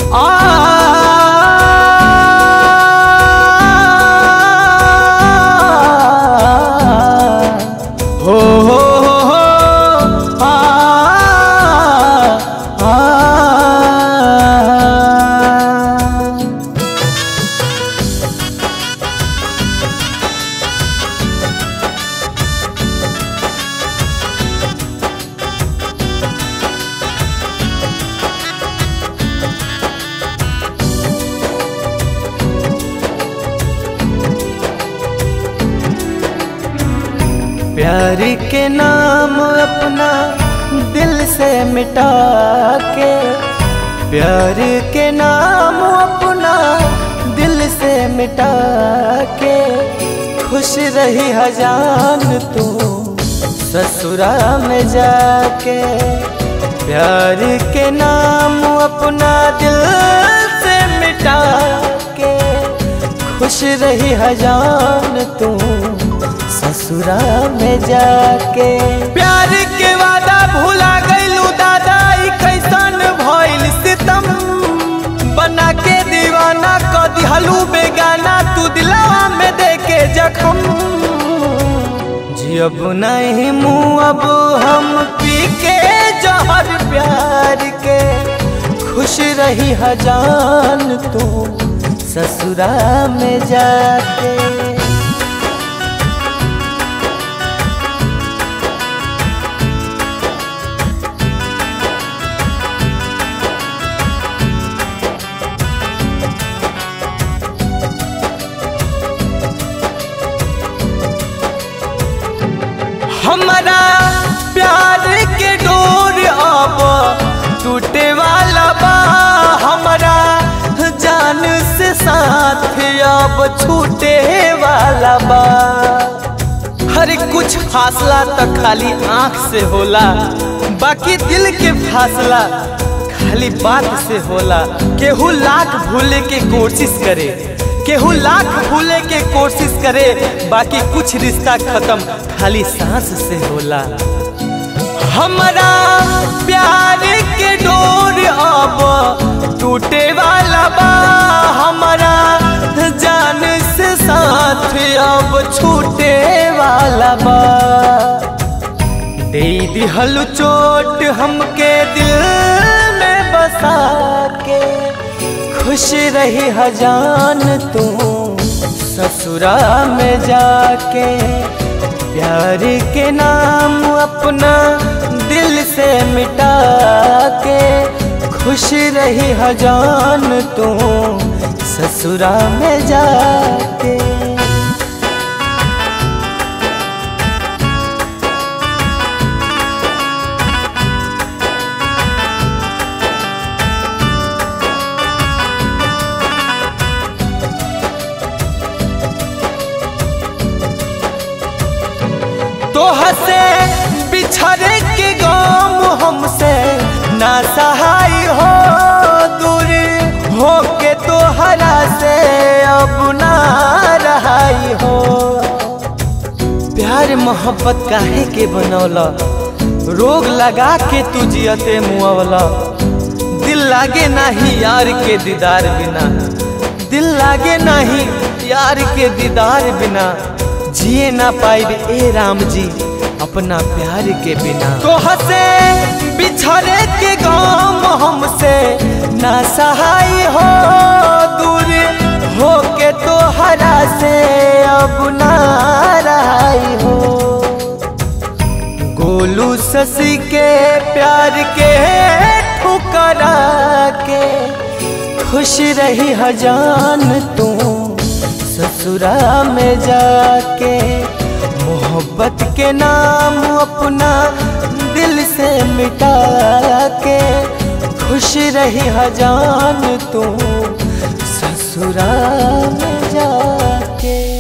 हो हो हो आ आ प्यार के नाम अपना दिल से मिटा के प्यार के नाम अपना दिल से मिटा के खुश रही हजान तू ससुरा में जाके प्यार के नाम अपना दिल से मिटा के खुश रही हजान तू ससुरा में जाके प्यार के वादा भुला गईलू दादा ई कैसन भइल सितम बना के दीवाना क दिहलू बेगाना तू दिलावा में देके जखम जियब नहीं मुँह अब हम पी के जहर प्यार के खुश रही हजान तू ससुरा में जाके हमारा प्यार के डोर अब टूटे वाला बा हमारा जान से साथ अब छूटे वाला बा हर कुछ फासला तो खाली आंख से होला बाकी दिल के फासला खाली बात से होला केहू लाख भूले के कोशिश करे केहू लाख भूले के कोशिश करे बाकी कुछ रिश्ता खत्म खाली सांस से होला हमारा प्यार के डोर अब टूटे वाला बा हमारा जान से साथ अब छूटे वाला बा दे दिहल चोट हमके दिल में बसा के खुश रही हजान तू ससुरा में जाके प्यार के नाम अपना दिल से मिटा के खुश रही हजान तू ससुरा में जाके तो हसे बिछड़े के गम हमसे ना सहाय हो दूर हो के तो हरा से अब ना रहाई हो प्यार मोहब्बत काहे के बनौला रोग लगा के तू जियते मुआवला दिल लागे नाही यार के दीदार बिना दिल लागे नाही यार के दीदार बिना जिए ना पाइब ए राम जी अपना प्यार के बिना तो हसे बिछड़े के गाम हमसे ना सहाय हो दूर हो के तो हरा से अब ना रहाई हो गोलू शशि के प्यार के ठुकरा के खुश रही हजान तू ससुरा में जाके मोहब्बत के नाम अपना दिल से मिटा के खुश रही हजान तू ससुरा में जाके